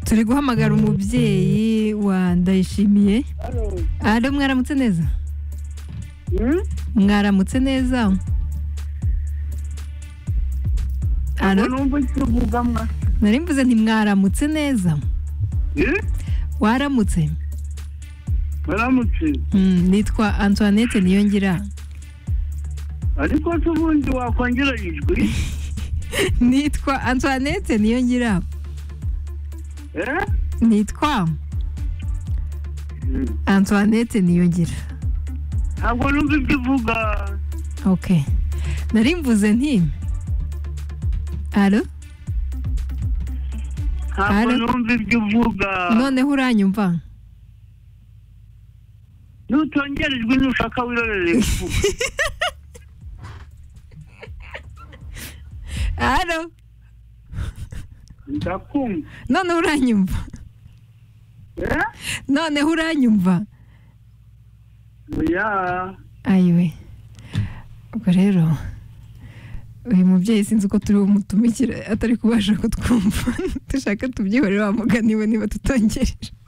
turi guhamagara umubyeyi wa ndayishimiye ari mwaramutse neza mwaramutse neza nari mvuze nti mwaramutse neza waramutse baramutse nitwa antoinette niyongira ariko se ubundi wakongera ijwi nitwa antoinette niyongira eh? nitwa antoinette niyongira ntabwo numva ibyo uvuga ok nari mvuze nti alo ntabwo Alo. numva ibyo uvuga noneho uranyumva nutongera ijwi nushaka wirorere kuvuga alo ndakumva noneho uranyumva Eh? noneho uranyumva ya ayiwe ubwo rero uyu mubyeyi sinzi uko turi bumutumikire atari kubasha kutwumva dushaka tubyihorere wa mugani we niba tutongereje